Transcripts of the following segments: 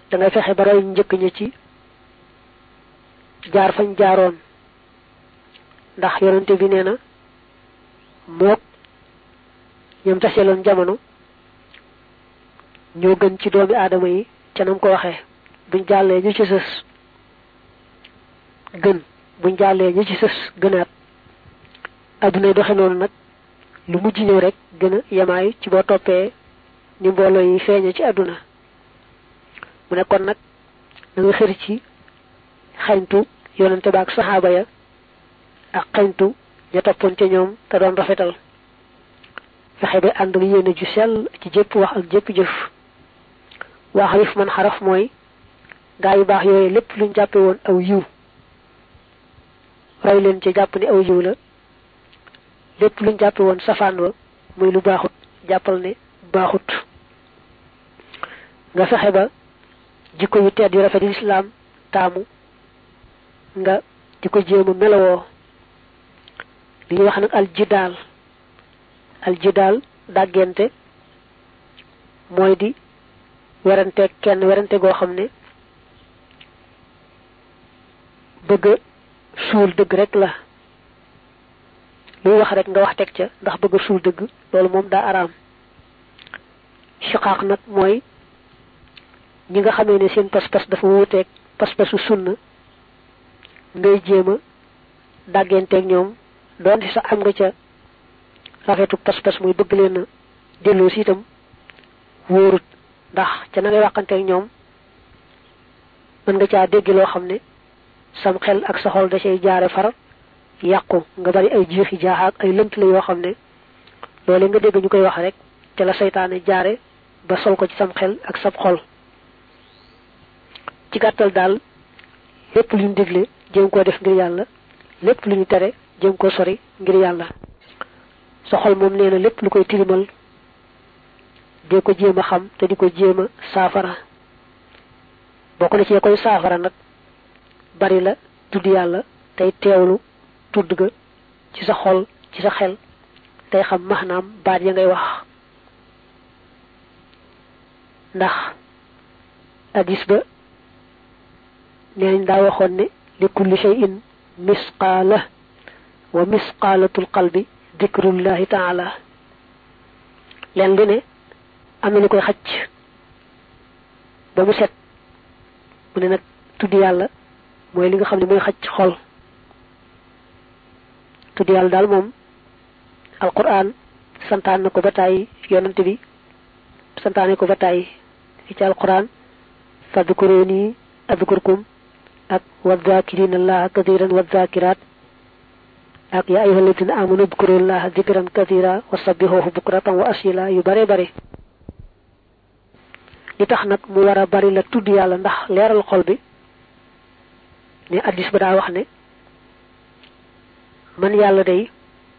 da ngay fexe ba roy njëkk ñi ci jaar fañ jaaroon ndax yonente bi nee na mook ñoom taseeloon jamono ñoo gën ci doomi aadama yi ca nam ko waxee buñ jàllee ñu ci sës gën buñ jàllee ñu ci sës gënaat adduna doxe noonu nag lu mujj ñëw rek gën a yemaay ci boo toppee ni mbooloo yi feeñe ci adduna mu ne kon nag da nga xër ci xañtu yonente ba ak saxaaba ya ak xañtu ña toppoon ca ñoom te doon rafetal fexe ba ànd ak yéene ju sell ci jëpp wax ak jëpp jëf waa xarif man xaraf mooy gaa yu baax yooyu lépp luñ jàppe woon aw yiw roy leen ci jàpp ni aw yiw la lépp luñ jàppe woon safaan wa muy lu baaxut jàppal ne baaxut nga fexe ba jikko yu tedd yu rafet yu lislaam taamu nga di ko jéem a melowoo li ñuy wax nag aljidaal aljidaal dàggente mooy di werante kenn werante goo xam ne bëgg suul dëgg rek la luy wax rek nga wax teg ca ndax bëgg suul dëgg loolu moom daa araam shiqaaq nag mooy ñi nga xamee ne seen pas-pas dafa wuuteeg pas-pasu sunna ngay jéem a dàggenteeg ñoom doon ci sax am nga ca rafetu pas-pas muy bëgg leen a delloo si itam wóorut ndax ca na ngay waxanteeg ñoom mën nga caa dégg loo xam ne sam xel ak sa xol da cay jaare far yàqu nga bari ay jiixi jaaxaak ay lënt la yoo xam ne loolu nga dégg ñu koy wax rek te la seytaane jaare ba sol ko ci sam xel ak sab xol ci gàttal daal lépp lu ñu dégle jéem koo def ngir yàlla lépp lu ñu tere jéem koo sori ngir yàlla sa xol moom nee na lépp lu koy tilimal dee ko jéem a xam te di ko jéem a saafara bokk na ci koy saafara nag bari la tudd yàlla tey teewlu tudd ga ci sa xol ci sa xel tey xam maanaam baat ya ngay wax ndax hadis ba neenañ daa waxoon ne li kulli shay'in misqaala wa misqaalatul qalbi dikrullahi taala leen lu ne am na lu koy xacc ba mu set mu ne nag tudd yàlla mooy li nga xam ne mooy xacc xol tudd yàlla daal moom alquran santaan na ko ba tàyyi yonante bi santaane ko ba tàyyi fi ci alquran fadkuruni adkurkum ak wadhakirina allaha kathiran wadhakirat ak ya ayyuhal ladina amanu dhkurullaha dhikran kathira wa sabbihuhu bukratan wa asila yu bare bare li tax nag mu war a bari la tudd yàlla ndax leeral xol bi ne addis ba daa wax ne man yàlla day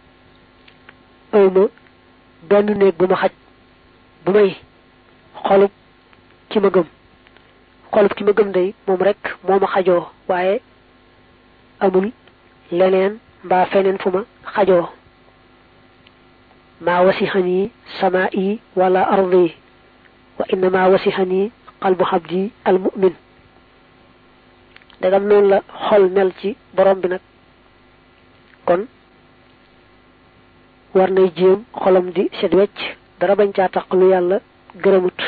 awma benn néeg bu ma xaj bu may xolub ki ma gëm xolub ki ma gëm day moom rek moo ma xajoo waaye amul leneen mbaa feneen fu ma xajoo maa wasixani sama yi wala ardi wa innama wasixani qalbu xabdi al mu'min dagam noonu la xol mel ci borom bi nag kon war nay jéem xolam di set wecc dara bañ caa taq lu yàlla gërëmut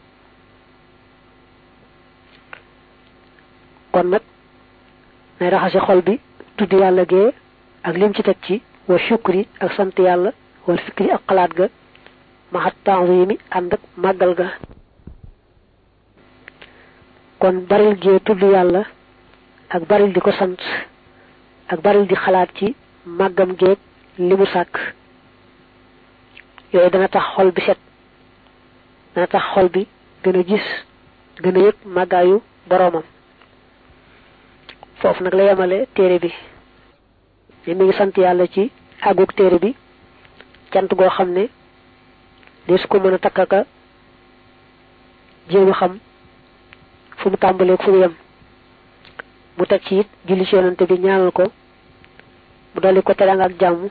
kon nag nay raxase xol bi tudd yàlla gee ak lim ci teg ci wa shukri ak sant yàlla wal fikri ak xalaat ga maxat tanzimi ànd ak màggal ga kon baril gee tudd yàlla ak baril di ko sant ak baril di xalaat ci màggam geeg li mu sàkk yooyu dana tax xol bi set dana tax xol bi gën a gis gën a yëg màggaayu boroomam foofu nag la yemale téere bi ne mi ngi sant yàlla ci àggug téere bi cant goo xam ne de su ko mën a takkaka jéem a xam fu mu tàmbalee fu mu yem mu teg ci it julli ci yonante bi ñaanal ko mu dolli ko teranga ak jàmm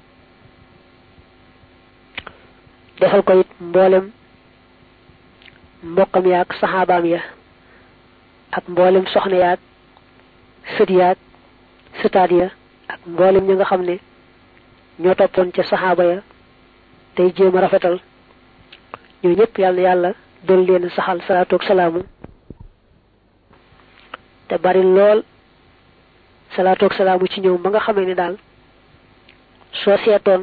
defal ko it mboolem mbokkam yaag saxaabaam ya ak mboolem soxna yaag sët yaag sëtaat ya ak mboolem ñi nga xam ne ñoo toppoon ca saxaaba ya tey jéem a rafetal ñoo ñëpp yàlla yàlla doon leen saxal salaatu ak salaamu te bari lool salaatu ak salaamu ci ñoom ba nga xamee ne daal soo seetoon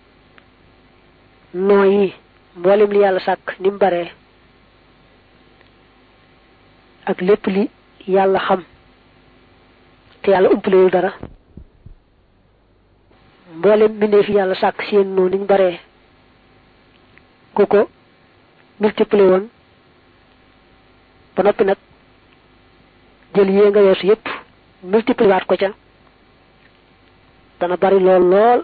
noo yi mboolem li yàlla sàkk ni mu baree ak lépp li yàlla xam te yàlla umpalewul dara mboolem mbindeef yàlla sàkk seen noo niñ baree ku ko multiplier woon ba noppi nag jël yée nga weesu yépp multiplier waat ko ca dana bari lool lool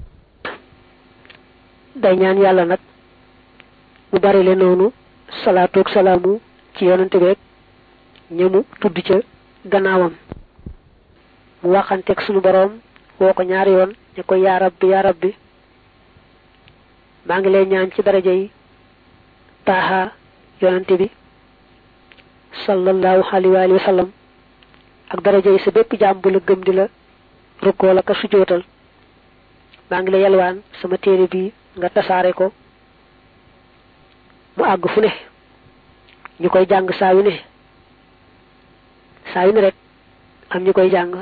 day ñaan yàlla nag mu bari le noonu salaatu ak salaamu ci yonante beeg ñëmu tudd ca gannaawam mu waxanteeg sunu boroom woo ko ñaari yoon ne ko yaa rabbi yaa rabbi maa ngi lay ñaan ci daraja yi taaha yonante bi sallallahu alayhi wa sallam ak daraja yi sa bépp jaam bu la gëm di la rukkoo la ka sujootal maa ngi lay yalwaan sama téere bi nga tasaare ko mu àgg fu ne ñu koy jàng saa yu ne saa yu ne rek am ñu koy jàng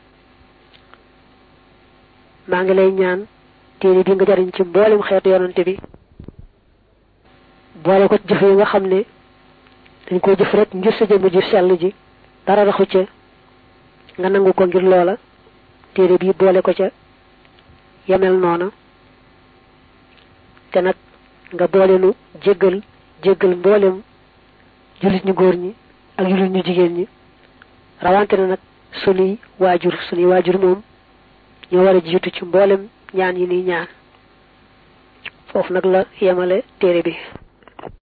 maa ngi lay ñaan téere bi nga jariñ ci mboolem xeetu yonante bi boole ko jëf yi nga xam ne dañ ko jëf rek ngir sa jëmm ji sell ji dara raxu ca nga nangu ko ngir loola téere bi boole ko ca yemel noona te nag nga boole nu jéggal jéggal mboolem jullit ñu góor ñi ak jullit ñu jigéen ñi rawante na nag sunuy waajur sunuy waajur moom ñoo war a jiitu ci mboolem ñaan yi ni ñaan foofu nag la yemale téere bi